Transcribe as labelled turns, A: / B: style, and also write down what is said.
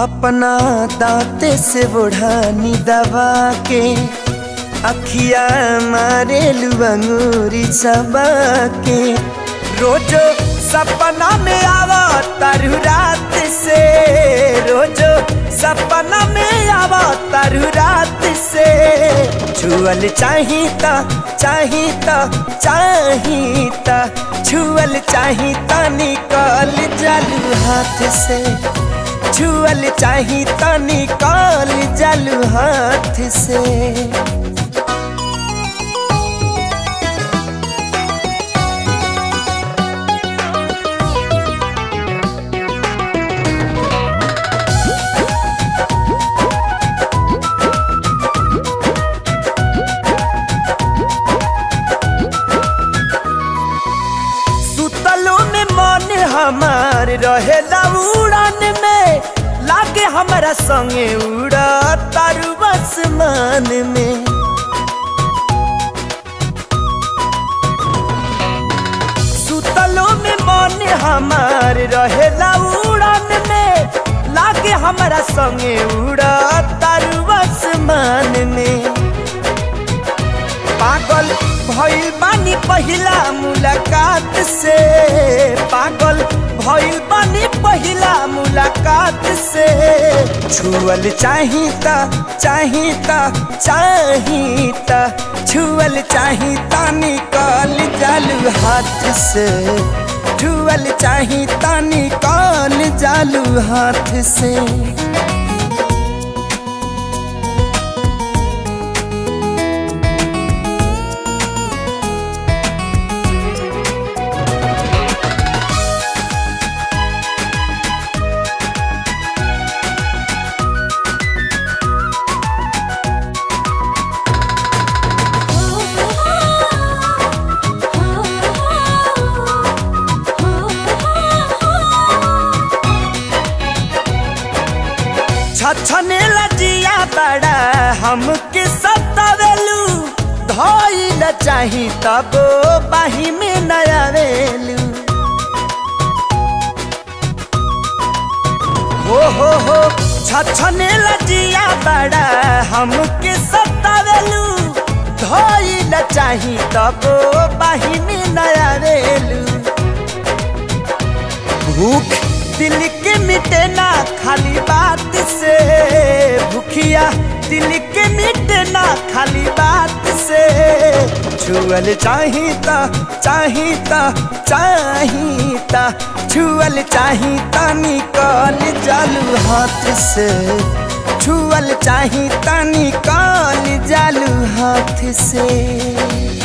A: अपना दांते से बुढ़ानी दबा के अखिया मारे अंगूरी सबा के रोजो सपना में आवा तारू रात से रोजो सपना में आवा तारू रात से छुअल चाहिता चाहिता चाहिता छुअल चाहिता निकल जालू हाथ से छुअल चाहिता निकल जालू हाथ से सुतलो में मन हमार रहेला उड़ान में लागे हमारा संगे उड़ा तारू आसमान में सुतलो में मन हमार रहेला उड़ान में लागे हमारा संगे उड़ा तारू आसमान में पागल भइल बानी पहिला मुलाकात से पागल भइल बानी पहिला मुलाकात से छुअल चाहिता चाहिता चाहिता छुअल चाहिता निकल जालू हाथ से छुअल चाहिता निकल जालू हाथ से छछने लजिया बड़ा हमके सतावेलू धइल चाही तब बाही में नया वेलू हो हो हो छछने लजिया बड़ा हमके सतावेलू धइल चाही तब बाही में नया वेलू भूख दिल के मिटे ना खाली बात से भूखिया दिल के मिटे ना खाली बात से छुअल चाहिता चाहिता चाहिता छुअल चाहिता निकल जालू हाथ से छुअल चाहिता निकल जालू हाथ से